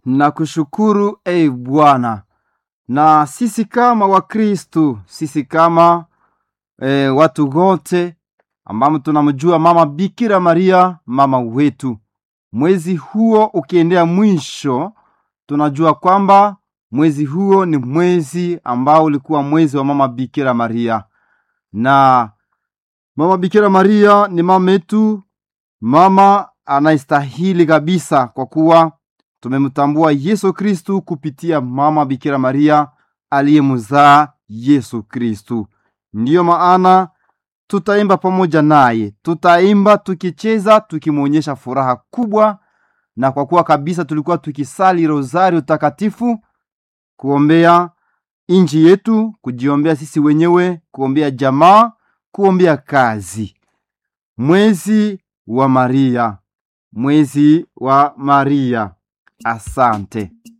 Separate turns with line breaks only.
na kushukuru e Bwana, na sisi kama Wakristu, sisi kama e, watu wote ambamo tunamjua mama Bikira Maria mama wetu, mwezi huo ukiendea mwisho, tunajua kwamba mwezi huo ni mwezi ambao ulikuwa mwezi wa mama Bikira Maria, na mama Bikira Maria ni mama yetu, mama anayestahili kabisa, kwa kuwa tumemtambua Yesu Kristu kupitia mama Bikira Maria aliyemzaa Yesu Kristu. Ndiyo maana tutaimba pamoja naye, tutaimba tukicheza, tukimwonyesha furaha kubwa, na kwa kuwa kabisa tulikuwa tukisali rosario takatifu, kuombea inji yetu, kujiombea sisi wenyewe, kuombea jamaa, kuombea kazi. Mwezi wa Maria, mwezi wa Maria. Asante.